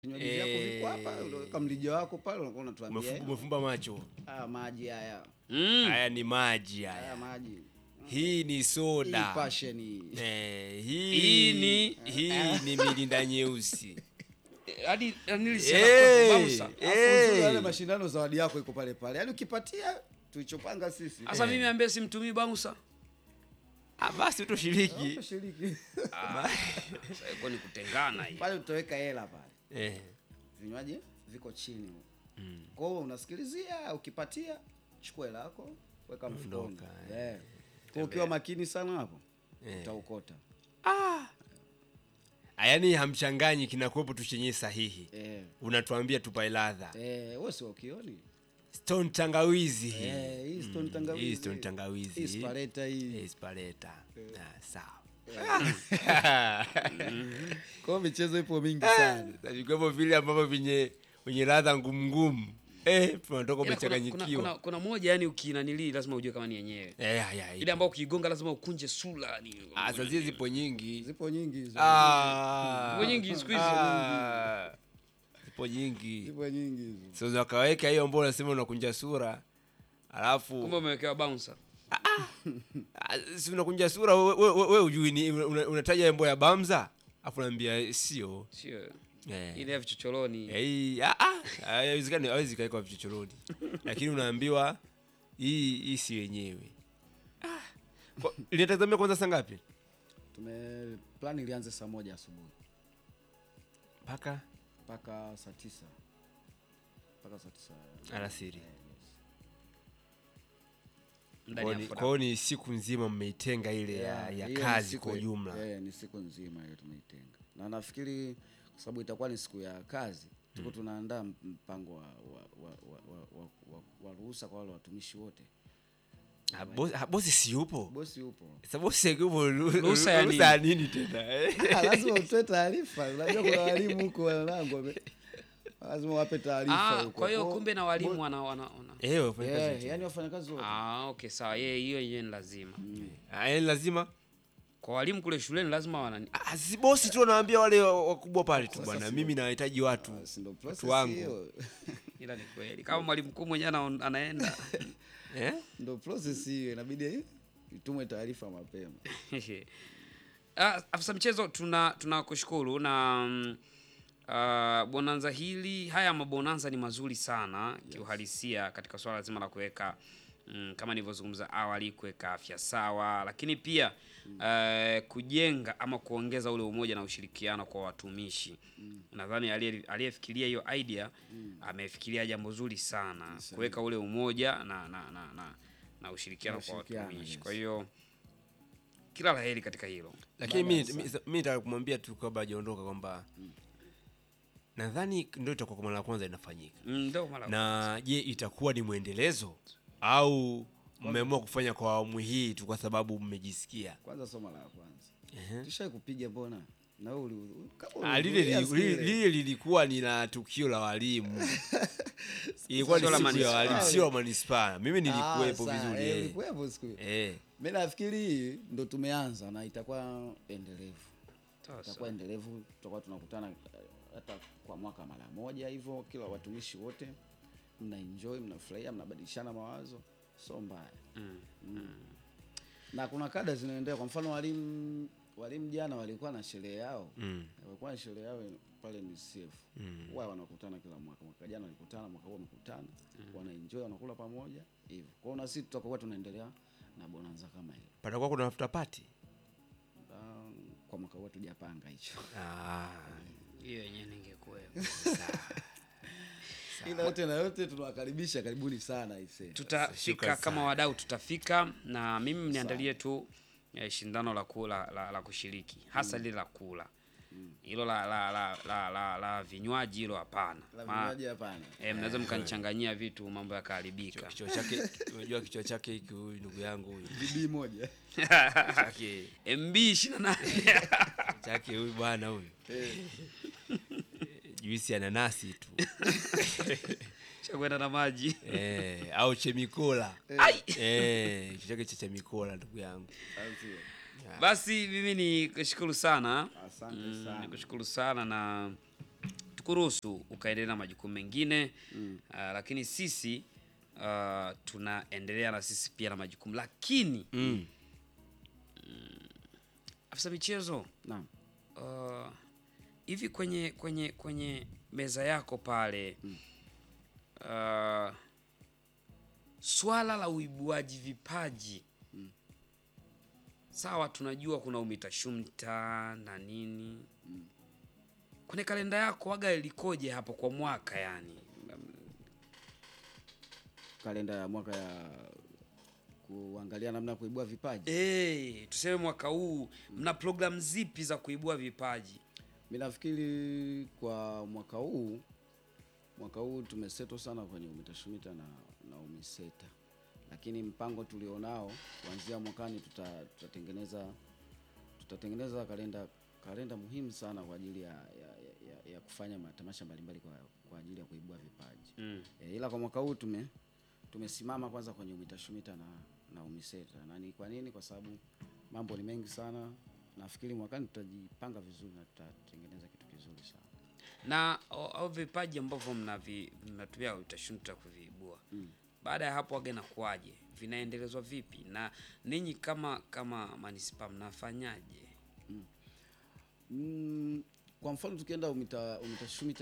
Vinywaji vyako viko hapa, unaweka mlija wako pale, unakuwa unatuambia Umefu- umefumba macho. ah, maji haya Mm. Haya ni maji haya haya. maji Hii ni hii soda. passion hii. Eh, hii Hii ni- hii ni milinda nyeusi. Hadi Eh, nilisema eh. Alafu uzuri wale mashindano zawadi yako iko pale pale, yaani ukipatia tulichopanga sisi Sasa mimi ambaye simtumii bouncer. Ah, basi utoshiriki. shiriki Ah, sasa iko ni kutengana hii. pale, utaweka hela pale, Eh. vinywaji viko chini kwa hiyo unasikilizia, ukipatia chukua hela yako weka mfukoni. Ondoka, Eh. Kwa ukiwa makini sana hapo Eh. utaukota. Ah, yaani hamchanganyi kinakuwepo tu chenye sahihi. Eh. Unatuambia tupae ladha. Eh, wewe si ukioni? Stone tangawizi hii. Eh, hii stone tangawizi. Hii stone tangawizi. Hii spareta hii. Eh, spareta. Ah, sawa. Kwa hiyo michezo ipo mingi sana. Vilikuwepo vile ambavyo vyenye wenye ladha ngumu ngumu. Eh, tunatoka Ila kuna, kuna, umechanganyikiwa. kuna, kuna moja yani ukinanili lazima ujue kama ni yenyewe. Eh, haya. Ile ambayo ukiigonga lazima ukunje sura ni. Ah, sasa zile zipo nyingi. Zipo nyingi hizo. Ah. Zipo nyingi siku hizi. Ah. Zipo nyingi. Zipo nyingi hizo. Sasa wakaweka hiyo ambao unasema unakunja sura. Alafu Kumbe umewekewa bouncer. Ah, si unakunja sura we, we, we, we ujui ni una- unataja embo ya Bamza afu naambia eh, sio Sio. Eh. Ile ya vichochoroni. Eh, hii ah, ah, haiwezekani hawezi kaekwa vichochoroni lakini unaambiwa hii hii si wenyewe ah. Kwa- linatazamia kwanza saa ngapi Tume plan ilianze saa moja asubuhi mpaka mpaka saa tisa mpaka saa tisa. alasiri Eh, yes. Ndani ya Kwa ni- foda. kwa hiyo ni siku nzima mmeitenga ile ya, Yeah, ya hiyo ni kazi siku- kwa ujumla Eh, ni siku nzima hiyo tumeitenga, na nafikiri kwa sababu itakuwa ni siku ya kazi, tuko tunaandaa mpango wa, wa, wa, wa, wa, wa, wa, wa ruhusa kwa wale watumishi wote. Ah, bosi- ah, bosi si yupo Bosi yupo Sasa bosi akiupo ru- Ruhusa ya ruhusa ya nini tena eh? Ah, lazima utoe taarifa. Unajua kuna walimu huko wanangu wame- lazima wape taarifa Ah, huko. kwa hiyo Kwa- kumbe na walimu wana wana. wana. Eh, wafanya kazi Yeah, wote. yani wafanyakazi wote Ah, okay sawa. Yeye hiyo yenyewe ni lazima. Ah, yaani lazima Kwa walimu kule shuleni lazima wana Ah, si bosi tu anawaambia wale wa- wakubwa pale tu bwana, mimi nawahitaji watu Si ndo watu process wangu hiyo. ila ni kweli. Kama mwalimu mkuu mwenyewe ana- anaenda. eh? Ndo process hiyo inabidi itumwe taarifa mapema. Ah, afisa michezo tuna tunakushukuru na mm, ah, bonanza hili haya mabonanza ni mazuri sana kiuhalisia katika swala zima la kuweka mm, kama nilivyozungumza awali kuweka afya sawa, lakini pia eh, kujenga ama kuongeza ule umoja na ushirikiano kwa watumishi. Nadhani aliye- aliyefikiria hiyo idea amefikiria jambo zuri sana kuweka ule umoja na na, na, na, na ushirikiano Na kwa ushirikiano, watumishi. yes. Kwa hiyo kila la heri katika hilo. Lakini Baada mi ya mi- mi nataka kumwambia tu kabla hajaondoka kwamba nadhani ndio itakuwa kwa mara ya kwanza inafanyika, Mm, Ndio mara na je, itakuwa ni mwendelezo au mmeamua kufanya kwa awamu hii tu kwa sababu mmejisikia? Kwanza somo la kwanza. Ehe. Tushai kupiga mbona? Na wewe uli- kama Ah, lile ulihudhuria li- siku li- ile. lile lilikuwa ni la tukio la walimu, ilikuwa ni Sio la siku ya manispaa. walimu, sio la manispaa. Mimi Ah, nilikuwepo sawa, vizuri eh, eh. ulikuwepo siku hiyo. Eh. Mimi nafikiri hii ndo tumeanza na itakuwa endelevu. Sawa, Itakuwa endelevu, tutakuwa tunakutana eh, hata kwa mwaka mara moja hivyo, kila watumishi wote mna enjoy, mnafurahia, mnabadilishana mawazo, sio mbaya. Mm. Na kuna kada zinaendelea, kwa mfano walimu walimu jana walikuwa na sherehe yao Mm. walikuwa na sherehe yao pale ni CF Mm. wao wanakutana kila mwaka. Mwaka jana walikutana, mwaka huu wamekutana, wanaenjoy, wanakula pamoja hivyo. Kwa hiyo na sisi tutakuwa tunaendelea na bonanza kama hiyo. Patakuwa kuna after party. Um, kwa mwaka huu tujapanga hicho, Ah. hiyo yenyewe ningekuwepo. ila yote na yote tunawakaribisha, karibuni sana aisee. Tutafika Shukrani kama sana. wadau, tutafika na mimi mniandalie tu eh, shindano la kula la, la kushiriki hasa lile la kula hilo la la, la, la, la, la vinywaji hilo hapana. La Ma- vinywaji hapana. eh, mnaweza mkanichanganyia vitu mambo yakaharibika. Kichwa chake unajua kichwa chake hiki huyu ndugu yangu huyu. Bibi moja Chake MB 28 chake huyu bwana huyu. Juisi ya nanasi tu. cha kwenda na maji. Eh, au chemikola. Ai! Eh, kichwa chake cha chemikola ndugu yangu. Asante. Basi mimi ni kushukuru sana. Asante Mm, sana. nikushukuru sana na tukuruhusu ukaendelea na majukumu mengine mm. uh, lakini sisi uh, tunaendelea na sisi pia na majukumu lakini Mm. afisa michezo Naam. uh, hivi kwenye kwenye kwenye meza yako pale uh, swala la uibuaji vipaji sawa, tunajua kuna umitashumta na nini kwenye kalenda yako waga ilikoje hapo kwa mwaka yani? Kalenda ya mwaka ya kuangalia namna ya kuibua vipaji. Eh, tuseme mwaka huu mna programu zipi za kuibua vipaji? Mi nafikiri kwa mwaka huu mwaka huu tumeseto sana kwenye umitashumita na, na umiseta, lakini mpango tulionao kuanzia mwakani tuta, tutatengeneza tutatengeneza kalenda kalenda muhimu sana kwa ajili ya, ya, ya, ya kufanya matamasha mbalimbali kwa, kwa ajili ya kuibua vipaji Mm. e, ila kwa mwaka huu tume tumesimama kwanza kwenye umitashumita na, na umiseta na ni kwa nini? Kwa sababu mambo ni mengi sana. Nafikiri mwakani tutajipanga vizuri na tutatengeneza kitu kizuri sana. na au au vipaji ambavyo mnavi- mnatumia utashunta kuviibua baada ya hapo waga inakuwaje vinaendelezwa vipi na ninyi kama kama manispaa mnafanyaje Mm, kwa mfano tukienda umita, umitashumita